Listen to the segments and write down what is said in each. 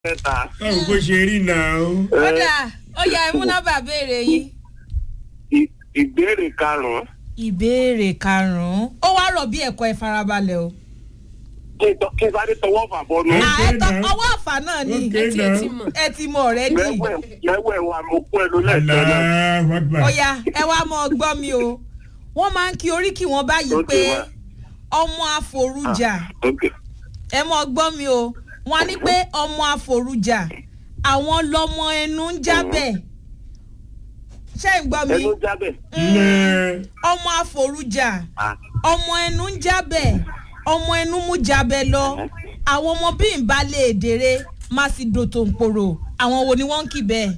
mẹ́ta. báwo bó ṣe rí náà o. ọ̀dà ó yá ẹ mú nọ́mbà béèrè yín. Ì- ìbéèrè karùn-ún. ìbéèrè karùn-ún ó wá rọ̀ bí ẹ̀kọ́ ẹ farabalẹ̀ o. kí n tọ́- kí n sáré tọwọ́ fà bọ́nu. Mm. À, ẹ tọ now. ọwọ́ àfà náà ni Okay ẹ ti now. ti mọ̀. ẹ ti mọ̀ ọ̀rẹ́ dì. mẹ́wẹ̀ mẹ́wẹ̀ wa mo kú ẹ ló lẹ́sẹ̀ náà. Allahu Akbar. ó yá ẹ wá mọ gbọ́ mi o wọ́n máa ń kí oríkì wọn báyìí Ó ti pé wá. ọmọ àforújà ok ẹ mọ gbọ́ mi o wọ́n á ní pé ọmọ àforújà àwọn lọmọ ẹnu ń jábẹ̀ ṣé ń gbọ́ mi ẹnu jábẹ̀. Ilé ọmọ àforújà Ah, ọmọ ẹnu ń jábẹ̀ ọmọ ẹnu mú jábẹ̀ lọ àwọn ọmọ bíi ń bá lè dèrè má sì dòtò ń pòrò àwọn wo ni wọ́n ń kì bẹ́ẹ̀.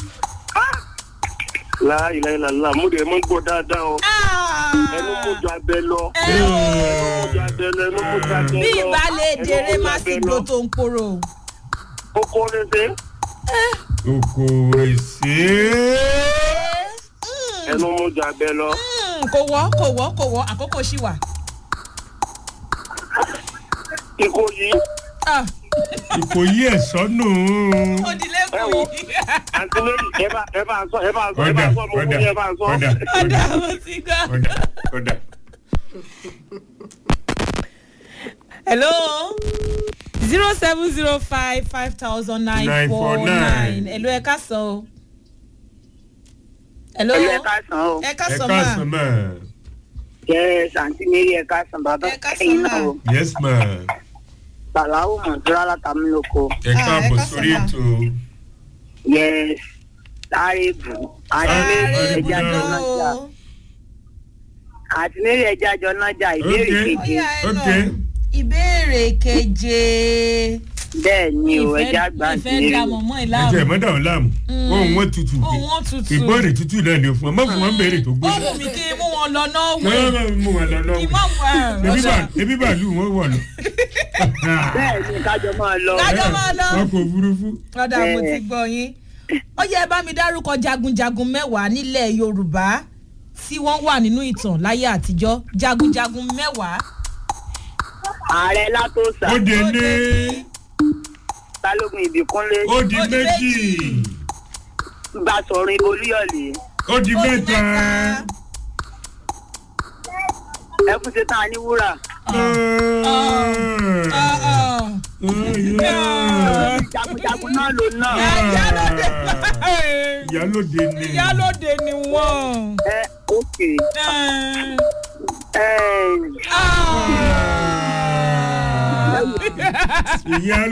láìláìláìlá mo dẹ̀ mọ́ gbọ́ dáadáa o. ẹnu mú ju abẹ lọ. ẹ ẹnu o. mú ju abẹ lọ ẹnu mú ju abẹ lọ. bí ìbálẹ̀ Ẹnu dèrè mú ju má abẹ sì lọ. dòtò ń pòrò. ó kọ́ léṣe. oko èsè. ẹnu mú ju abẹ lọ. Mm, kò wọ́ kò wọ́ kò wọ́ àkókò ṣì wà. ikú yìí Ah, Ìkòyí ẹ̀sọ́ nù. ó di Ẹ wo. lẹ́kùn yìí. àǹtí lórí ẹ bá ẹ bá sọ ẹ bá sọ ẹ Ọ̀dà bá sọ mo fún ọ̀dà yín ẹ bá sọ. ọ̀dà ọ̀dà ọ̀dà mo ti gbọ́. ọ̀dà ọ̀dà. hello zero seven zero five five thousand nine four nine 949. hello ẹ ká sọ o. hello ẹ káàsán o ẹ ká Ẹ sọ káàsán ma. mà. jẹ santi mary ẹ káàsán bàbá Ẹ káàsán ẹyin mà. náà o Yes ma. bàláwò mọ̀tòrò látàmúlòkọ Ẹ Ah, ẹ káàbọ̀ káàsán sórí mà. ètò. yẹ sáré bù àti Sáré mary bù ẹja náà. jọ náà jà o. àti mary ẹja jọ náà jà ìbéèrè Okay. keje Ọ̀yá ẹ Ok. lọ. ìbéèrè keje. bẹ́ẹ̀ ni o Ìfẹ́- ẹja gbà sí ìfẹ́ da mary mọ̀mọ́ Ẹ ìlànà. jẹ́ mọ́dà ọ̀ láàmú. Mm. Ohun wọn tutù. ohun wọn tutù. Ìbéèrè tutù náà ni fún ọ. Má fún wọn béèrè tó ó gbóná. wù mí kí n mú wọn lọ náà Wọ́n wẹ̀. máa mú wọn lọ lọ́wọ́. ìmọ̀ wẹ̀. Ebi bá- Ebi bàálù wọn wọ̀ lọ. bẹ́ẹ̀ ni kájọ máa lọ Kájọ máa lọ. Wọn kò burúkú. lọ́dà mo ti gbọ́ yín. ó yẹ ẹ bá mi dárúkọ jagunjagun mẹ́wàá nílẹ̀ yorùbá tí wọ́n wà nínú ìtàn láyé àtijọ́ jagunjagun mẹ́wàá. ààrẹ látòsà Ó de ní. balógun ìbíkúnlé Ó di Ó di méjì. méjì. gbàsọ̀rin olúyọ̀lé Ó di Ó di mẹ́ta. ẹkún ṣe tán ní wúrà jagunjagun náà ló náà ìyálóde Ìyálóde ni. ìyálóde ni wọ́n. ẹ òkè Eh, ẹ ah. Ìyálóde.